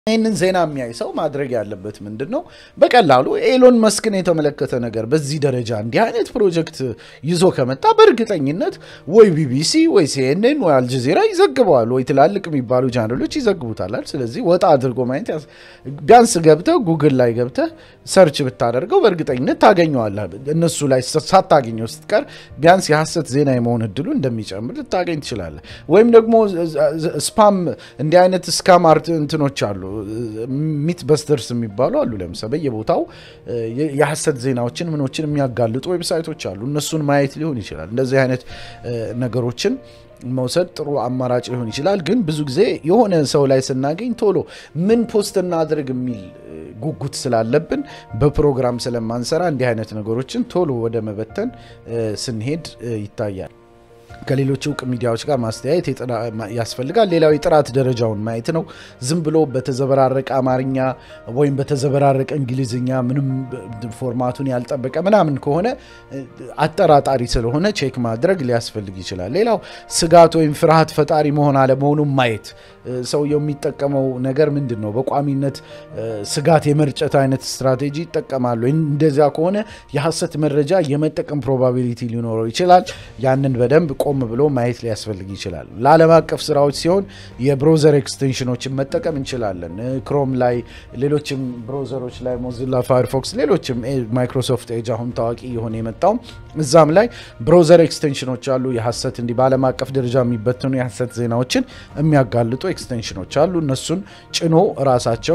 ይህንን ዜና የሚያይ ሰው ማድረግ ያለበት ምንድን ነው? በቀላሉ ኤሎን መስክን የተመለከተ ነገር በዚህ ደረጃ እንዲህ አይነት ፕሮጀክት ይዞ ከመጣ በእርግጠኝነት ወይ ቢቢሲ ወይ ሲኤንኤን ወይ አልጀዚራ ይዘግበዋል፣ ወይ ትላልቅ የሚባሉ ቻናሎች ይዘግቡታላል። ስለዚህ ወጣ አድርጎ ማየት ቢያንስ ገብተህ ጉግል ላይ ገብተህ ሰርች ብታደርገው በእርግጠኝነት ታገኘዋለህ። እነሱ ላይ ሳታገኘው ስትቀር ቢያንስ የሐሰት ዜና የመሆን እድሉ እንደሚጨምር ልታገኝ ትችላለህ። ወይም ደግሞ ስፓም እንዲህ አይነት ስካም አርት እንትኖች አሉ ሚት በስተርስ የሚባሉ አሉ። ለምሳሌ በየቦታው የሐሰት ዜናዎችን ምኖችን የሚያጋልጡ ዌብሳይቶች አሉ። እነሱን ማየት ሊሆን ይችላል። እንደዚህ አይነት ነገሮችን መውሰድ ጥሩ አማራጭ ሊሆን ይችላል። ግን ብዙ ጊዜ የሆነ ሰው ላይ ስናገኝ ቶሎ ምን ፖስት እናድርግ የሚል ጉጉት ስላለብን በፕሮግራም ስለማንሰራ እንዲህ አይነት ነገሮችን ቶሎ ወደ መበተን ስንሄድ ይታያል። ከሌሎች እውቅ ሚዲያዎች ጋር ማስተያየት ያስፈልጋል። ሌላው የጥራት ደረጃውን ማየት ነው። ዝም ብሎ በተዘበራረቀ አማርኛ ወይም በተዘበራረቀ እንግሊዝኛ ምንም ፎርማቱን ያልጠበቀ ምናምን ከሆነ አጠራጣሪ ስለሆነ ቼክ ማድረግ ሊያስፈልግ ይችላል። ሌላው ስጋት ወይም ፍርሃት ፈጣሪ መሆን አለመሆኑን ማየት ሰውየው የሚጠቀመው ነገር ምንድን ነው? በቋሚነት ስጋት የመርጨት አይነት ስትራቴጂ ይጠቀማሉ። እንደዚያ ከሆነ የሐሰት መረጃ የመጠቀም ፕሮባቢሊቲ ሊኖረው ይችላል። ያንን በደንብ ቆም ብሎ ማየት ሊያስፈልግ ይችላል። ለዓለም አቀፍ ስራዎች ሲሆን የብሮዘር ኤክስቴንሽኖችን መጠቀም እንችላለን። ክሮም ላይ፣ ሌሎችም ብሮዘሮች ላይ ሞዚላ ፋየርፎክስ፣ ሌሎችም ማይክሮሶፍት ኤጅ አሁን ታዋቂ የሆነ የመጣው እዛም ላይ ብሮዘር ኤክስቴንሽኖች አሉ። የሐሰት እንዲህ በዓለም አቀፍ ደረጃ የሚበትኑ የሐሰት ዜናዎችን የሚያጋልጡ ኤክስቴንሽኖች አሉ። እነሱን ጭኖ ራሳቸው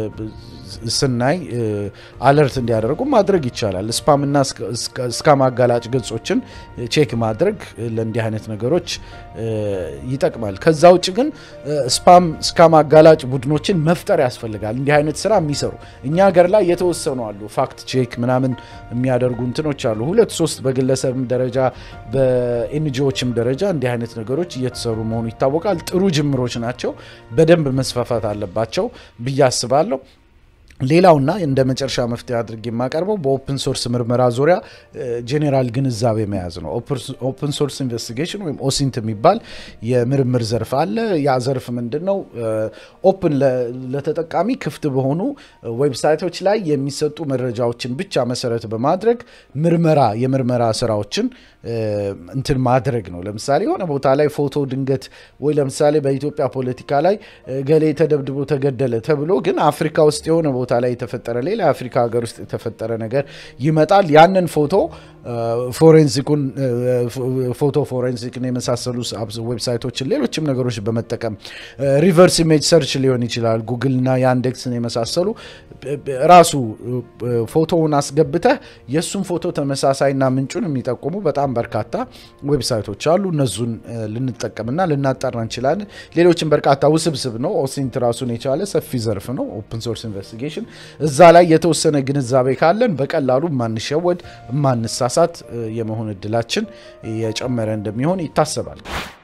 ስናይ አለርት እንዲያደርጉ ማድረግ ይቻላል። ስፓምና ስካም አጋላጭ ገጾችን ቼክ ማድረግ ለእንዲህ አይነት ነገሮች ይጠቅማል። ከዛ ውጭ ግን ስፓም ስካም አጋላጭ ቡድኖችን መፍጠር ያስፈልጋል። እንዲህ አይነት ስራ የሚሰሩ እኛ ሀገር ላይ የተወሰኑ አሉ። ፋክት ቼክ ምናምን የሚያደርጉ እንትኖች አሉ። ሁለት ሶስት በግለሰብም ደረጃ በኤንጂዎችም ደረጃ እንዲህ አይነት ነገሮች እየተሰሩ መሆኑ ይታወቃል። ጥሩ ጅምሮች ናቸው። በደንብ መስፋፋት አለባቸው ብዬ አስባለሁ። ሌላውና እንደ መጨረሻ መፍትሄ አድርጌ የማቀርበው በኦፕን ሶርስ ምርመራ ዙሪያ ጄኔራል ግንዛቤ መያዝ ነው። ኦፕን ሶርስ ኢንቨስቲጌሽን ወይም ኦሲንት የሚባል የምርምር ዘርፍ አለ። ያ ዘርፍ ምንድን ነው? ኦፕን ለተጠቃሚ ክፍት በሆኑ ዌብሳይቶች ላይ የሚሰጡ መረጃዎችን ብቻ መሰረት በማድረግ ምርመራ የምርመራ ስራዎችን እንትን ማድረግ ነው። ለምሳሌ የሆነ ቦታ ላይ ፎቶ ድንገት ወይ ለምሳሌ በኢትዮጵያ ፖለቲካ ላይ ገሌ ተደብድቦ ተገደለ ተብሎ ግን አፍሪካ ውስጥ የሆነ ቦታ ላይ የተፈጠረ ሌላ የአፍሪካ ሀገር ውስጥ የተፈጠረ ነገር ይመጣል። ያንን ፎቶ ፎሬንሲኩን ፎቶ ፎሬንሲክን የመሳሰሉ ዌብሳይቶችን ሌሎችም ነገሮች በመጠቀም ሪቨርስ ኢሜጅ ሰርች ሊሆን ይችላል። ጉግልና የአንዴክስን የመሳሰሉ ራሱ ፎቶውን አስገብተህ የእሱን ፎቶ ተመሳሳይና ምንጩን የሚጠቁሙ በጣም በርካታ ዌብሳይቶች አሉ። እነሱን ልንጠቀምና ልናጠራ እንችላለን። ሌሎችም በርካታ ውስብስብ ነው። ኦሲንት ራሱን የቻለ ሰፊ ዘርፍ ነው። ኦፕን ሶርስ ኢንቨስቲጌሽን እዛ ላይ የተወሰነ ግንዛቤ ካለን በቀላሉ ማንሸወድ ማንሳሳት የመሆን እድላችን የጨመረ እንደሚሆን ይታሰባል።